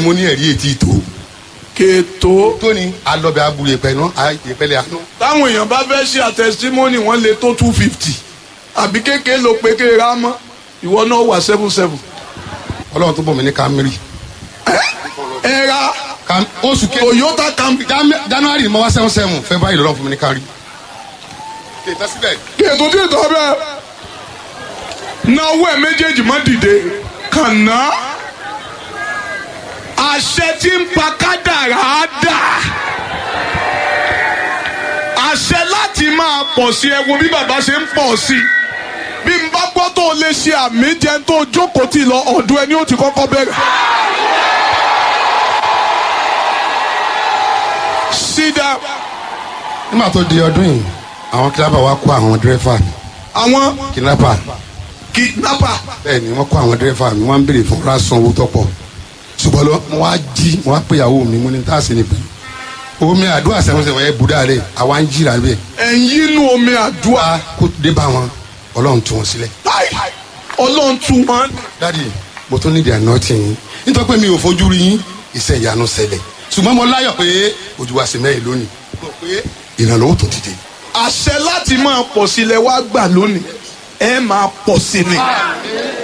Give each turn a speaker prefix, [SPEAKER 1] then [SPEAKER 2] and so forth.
[SPEAKER 1] mo ní ẹ̀rí etí tó
[SPEAKER 2] kètò
[SPEAKER 1] tó ni alọ́bẹ̀ abu yẹpẹ náà yẹpẹlẹ àánú.
[SPEAKER 2] táwọn èèyàn bá fẹ́ ṣe àtẹ̀símọ́nì wọ́n lè tó two fifty àbí kékeré ló pé kéèrè á mọ́ ìwọ náà wà seven seven.
[SPEAKER 1] ọlọ́run tó bọ̀ mí ní Camry
[SPEAKER 2] ẹ ra
[SPEAKER 1] Cam- oṣù kejì
[SPEAKER 2] Toyota Camry
[SPEAKER 1] Jan- January ni mo wá seven seven February lọ́rọ̀ fún mi ní Camry. kèétà síbẹ̀
[SPEAKER 2] kètò tí ìtọ́ bẹ́ẹ̀ náwó ẹ̀ méjèèjì má dìde kànáà àṣẹ tí ń pa kádàrá á dà àṣẹ láti máa pọ̀ sí ẹ wo bí bàbá ṣe ń pọ̀ sí bí n bá gbọ́ tó o lè ṣe àmì jẹun tó o jókòó tì lọ ọ̀dọ̀ ẹni ó ti kọ́kọ́ bẹ̀rẹ̀. sídà
[SPEAKER 1] nígbà tó di ọdún yìí àwọn kidnapper wa kó àwọn dírẹ́fà mi
[SPEAKER 2] àwọn
[SPEAKER 1] kidnapper
[SPEAKER 2] kidnapper
[SPEAKER 1] bẹ́ẹ̀ ni wọ́n kó àwọn dírẹ́fà mi wọ́n ń béèrè fún rásán owó tọ́pọ̀ ṣùgbọ́n lọ mo wá jí mo wá pé ìyàwó mi mo ní tá a sì ní pé omi àdúrà sẹ́wọ̀nsẹ̀wọ̀n yẹn budá rẹ̀ àwa ń jìrà bẹ́ẹ̀
[SPEAKER 2] ẹ̀yìn inú omi àdúrà
[SPEAKER 1] wá kó dé bá wọn ọlọ́run tú wọn sílẹ̀.
[SPEAKER 2] Ai, ọlọ́run tún wọn.
[SPEAKER 1] dádì mo tún nídìí àná tì yín nítorí pé mi ò fojú rí yín iṣẹ́ ìyanu ṣẹlẹ̀ ṣùgbọ́n mo láyọ̀ pé ojú wa sì mẹ́rin lónìí mo pé ìrànlọ́wọ́ tó dìde.
[SPEAKER 2] àṣẹ láti máa pọ̀ sílẹ̀ wá gbà lónìí ẹ máa pọ̀ sí ni.